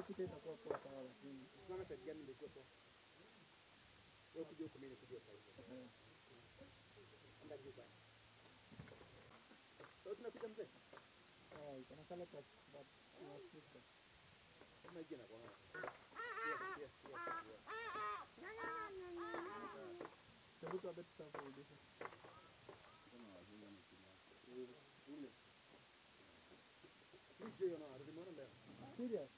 Sita itakuwa poa sawa lakini Unaona side gani ndio ikuwe poa? Wewe kuja huko mimi nikuje side. eh, Anda juu bana. Sasa tunapiga mzee. eh, iko na kale ka but na sister. Kama hiki anakuwa. Yes, yes, yes, yes. Hebu kwa bet tutakurudisha. Mimi sio na arudi mwana mbele. Serious?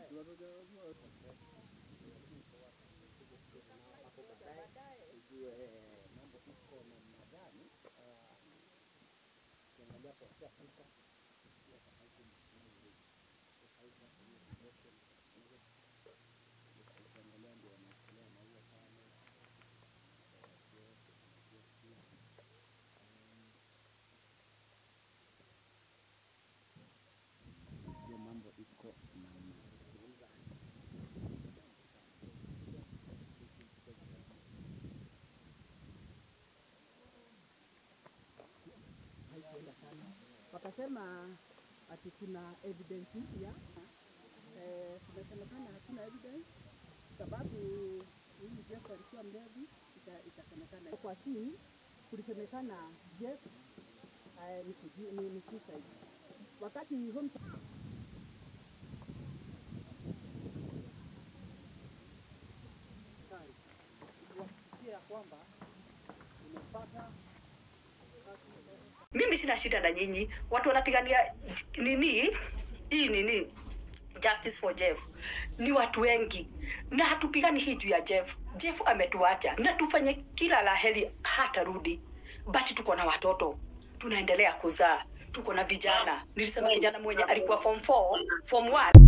hiyo mambo iko namna haikuenda sana. Wakasema ati kuna evidence mpya eh, kumesemekana hakuna evidence sababu huyu Jeff alikuwa mlevi, ika- ikasemekana kwa scene kulisemekana Jeff eh, ni kuji- ni ni suicide. Wakati home Kuhakikishia kwamba umepata mimi sina shida na nyinyi watu wanapigania nini hii nini justice for jeff ni watu wengi na hatupigani hii juu ya jeff jeff ametuacha na tufanye kila la heri hatarudi but tuko na watoto tunaendelea kuzaa tuko na vijana nilisema kijana mmoja alikuwa form 4 form 1